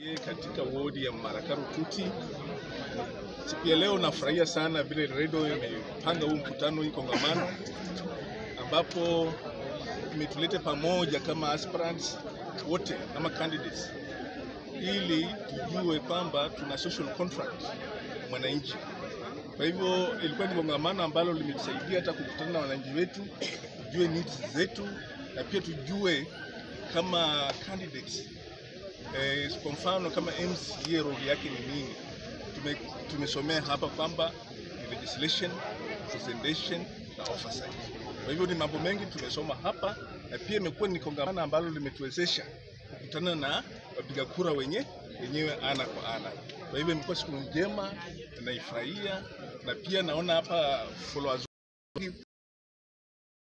katika wodi ya Marakaro Tuti. Siku ya leo nafurahia sana vile redio imepanga huu mkutano, hii kongamano ambapo imetuleta pamoja kama aspirants wote kama candidates, ili tujue kwamba tuna social contract mwananchi. Kwa hivyo ilikuwa ni kongamano ambalo limetusaidia hata kukutana na wananchi wetu, tujue needs zetu na pia tujue kama candidates eh, kwa mfano kama MCA role yake ni nini. Tume, tumesomea hapa kwamba ni legislation, presentation na oversight. Kwa hivyo ni mambo mengi tumesoma hapa, na pia imekuwa ni kongamano ambalo limetuwezesha kukutana na wapiga kura wenye wenyewe ana kwa ana. Kwa hivyo imekuwa siku njema, naifurahia na pia naona hapa followers